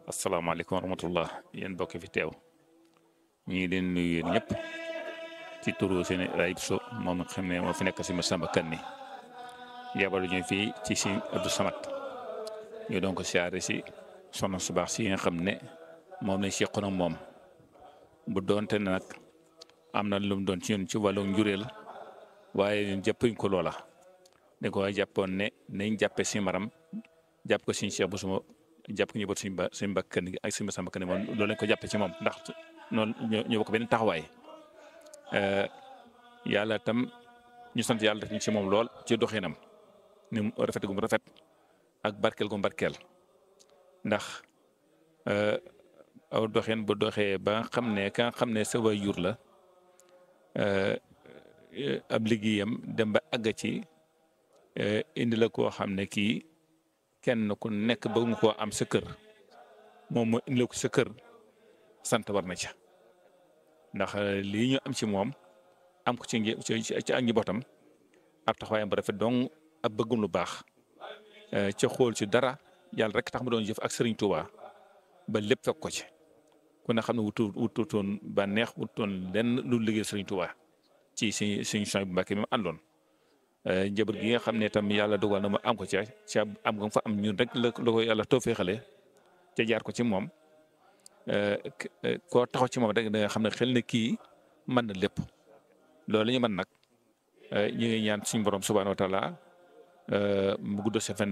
asalaamaaleykum wa rahmatullah yéen bokk fi teew ñu ngi leen nuyu yéen ñëpp ci turu seen ayib so moom nga xam ne moo fi nekk si Massamba Kanni yabal ñu fii ci si Abdou Samad ñu doon ko siyaare si soxna su baax si nga xam ne moom lañ seqoon ak moom bu doonte ne nag am na lu mu doon ci ñun ci wàllu njureel waaye ñun jàppuñ ko loola dañ ko jàppoon ne nañ jàppe si maram jàpp ko suñu Cheikh bu suma jàpp ko ñu bot suñu ba suñu mbakkan gi ak suñu Massamba Kanni moom loolu lañ ko jàppe ci moom ndax noonu ñoo bokk benn taxawaay yàlla tam ñu sant yàlla def ñu ci moom lool ci doxinam ni mu rafet gu mu rafet ak barkeel gu mu barkeel ndax aw doxin bu doxee ba nga xam ne ka nga xam ne sa waajur la ab liggéeyam dem ba àgg ci indi la koo xam ne kii kenn ku nekk bëgg nga koo am sa kër moom moo indi la ko sa kër sant war na ca ndax lii ñu am ci moom am ko ci ci ak njabootam ab taxawaayam bu rafet donc ab bëggum lu baax ca xool ci dara yàlla rek tax ma doon jëf ak Serigne Touba ba lépp fekk ko ci ku ne xam ne wutu wututoon ba neex wututoon lenn lu liggéey Serigne Touba ci suñ suñ soñ bu Mbàkke mi mu àndoon njaboot gi nga xam ne tam yàlla dogal na ma am ko ca ca am nga fa am ñun rek la la ko yàlla toofeexale ca jaar ko ci moom koo taxaw ci moom rek da nga xam ne xel ne kii mën na lépp loolu ñu mën nag ñu ngi ñaan suñu borom subhaanahu wa taala mu gudd sa fan